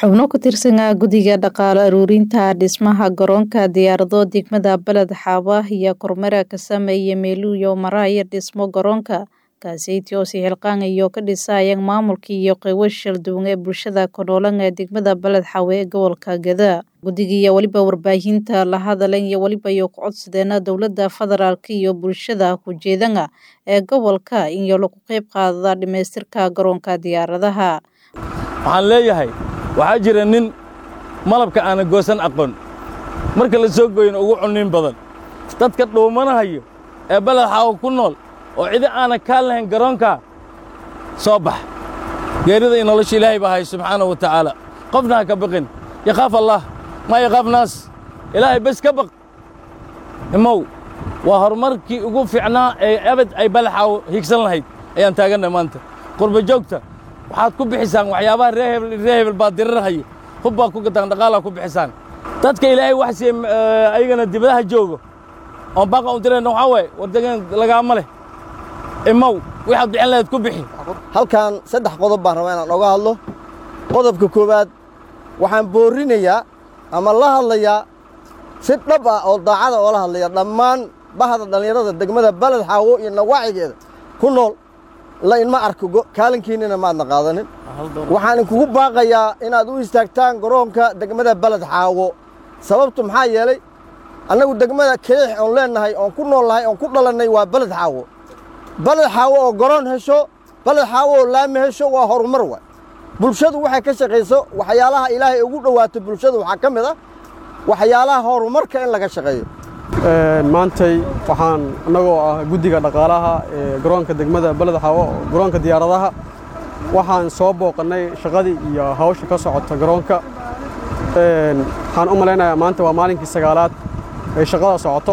xubno ku tirsanaa guddiga dhaqaale aruurinta dhismaha garoonka diyaarado degmada beled xaaba iyo kormeera ka sameeya meeluuyo maraya dhismo garoonka kaaseytii oo sixilqaan iyo ka dhisayeen maamulka iyo qeybo shalduwan ee bulshada konoolan ee degmada beled xaawe ee gobolka gada guddigiiyo weliba warbaahinta la hadalan iyo weliba iyo ku codsadeena dowladda federaalk iyo bulshada kujeedana ee gobolka iyo lagu qeyb qaadada dhamaystirka garoonka diyaaradaha waxaan leeyahay waxaa jira nin malabka aana goosan aqoon marka la soo gooyana ugu cunnin badan dadka dhuumanahayo ee beled xaawo ku nool oo cidi aana kaa lahayn garoonkaa soo bax geerida iyo nolosha ilaahay baa hay subxaanahu wa tacaala qofna ha ka baqin yakhaaf allah maa yakhaaf naas ilaahay bes ka baq imow waa horumarkii ugu fiicnaa ee abad ay beled xaawo higsan lahayd ayaan taagannahay maanta qurba joogta waxaad ku bixisaan waxyaabaha ree hebel ree hebel baa dirirahaya hub baa ku gataan dhaqaalaa ku bixisaan dadka ilaahay wax siiye ayagana dibadaha joogo oon baaqa un dirayna waxaa waaye wardegan lagaama leh imow waxaad bixin lahayd ku bixi halkan saddex qodob baan rabaa inaan oga hadlo qodobka koowaad waxaan boorrinayaa ama la hadlayaa si dhab ah oo daacada oola hadlaya dhammaan bahda dhallinyarada degmada beled xaawo iyo nawaacigeeda ku nool la inma arko kaalinkiinnina maadna qaadanin waxaan inkugu baaqayaa inaad u istaagtaan garoonka degmada beled xaawo sababtu maxaa yeelay annagu degmada keex oon leennahay oon ku nool nahay oon ku dhalannay waa beled xaawo beled xaawo oo garoon hesho beled xaawo oo laami hesho waa horumar waay bulshadu waxay ka shaqayso waxyaalaha ilaahay ugu dhowaato bulshadu waxaa ka mid ah waxyaalaha horumarka in laga shaqeeyo maantay waxaan annagoo ah guddiga dhaqaalaha ee garoonka degmada beled xaawo garoonka diyaaradaha waxaan soo booqannay shaqadii iyo hawsha ka socota garoonka waxaan u malaynayaa maanta waa maalinkii sagaalaad ay shaqada socoto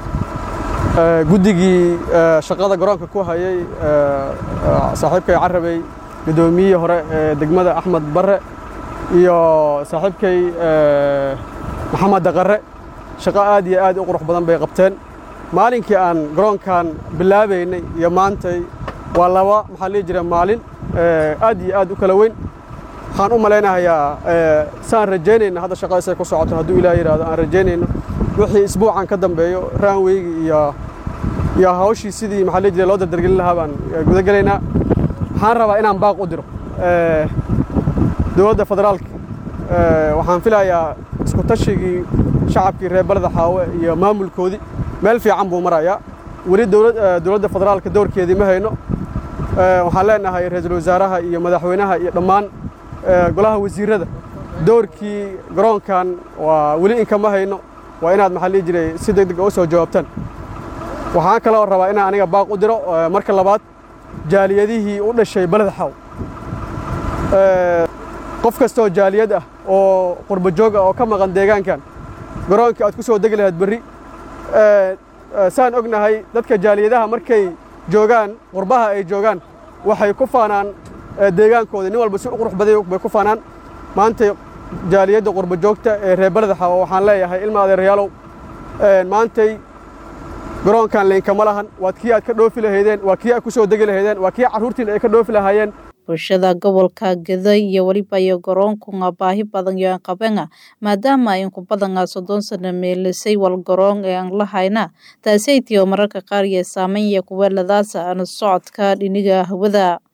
guddigii shaqada garoonka ku hayay saaxiibkay carabey guddoomiyihii hore ee degmada axmed barre iyo saaxiibkay maxamed daqarre shaqo aad iyo aad u qurux badan bay qabteen maalinkii aan garoonkan bilaabaynay iyo maantay waa laba maxaa lihi jira maalin aad iyo aad u kala weyn waxaan u malaynahayaa saan rajaynayna hadda shaqadaysay ku socoto hadduu ilaah yidhaahdo aan rajaynayno wixii isbuucan ka dambeeyo raanweygi iyo iyo hawshii sidii maxaa lihi jira loo dardargelin lahaa baan gudagelaynaa waxaan rabaa inaan baaq u diro dowladda federaalka waxaan filayaa isku tashigii shacabkii reer beleda xaawe iyo maamulkoodii meel fiican buu marayaa weli dowladda federaalka dowrkeedii ma hayno waxaan leenahay ra-iisul wasaaraha iyo madaxweynaha iyo dhammaan golaha wasiirrada dowrkii garoonkan waa weli inkama hayno waa inaad maxaa lihi jiray si deg dega u soo jawaabtaan waxaan kaloo rabaa inaan aniga baaq u diro marka labaad jaaliyadihii u dhashay beled xaaw qof kastoo jaaliyad ah oo qurba joog ah oo ka maqan deegaankan garoonkii aad ku soo degi lahayd berri saan ognahay dadka jaaliyadaha markay joogaan qurbaha ay joogaan waxay ku faanaan deegaankooda nin walba si u qurux baday bay ku faanaan maanta jaaliyadda qurba joogta ee reer beled xaawo waxaan leeyahay ilma adeerayaalow maantay garoonkan lainkama lahan waa kii aad ka dhoofi lahaydeen waa kii aad ku soo degi lahaydeen waa kii carruurtiina ay ka dhoofi lahaayeen bulshada gobolka gada iyo weliba iyo garoonkunga baahi badan iyo aan qabana maadaama inku badana soddon sano meelisay wal garoon ee aan lahayna taasaytii oo mararka qaar iyo saameyn iyo kuweeladaasa aan socodka dhiniga hawada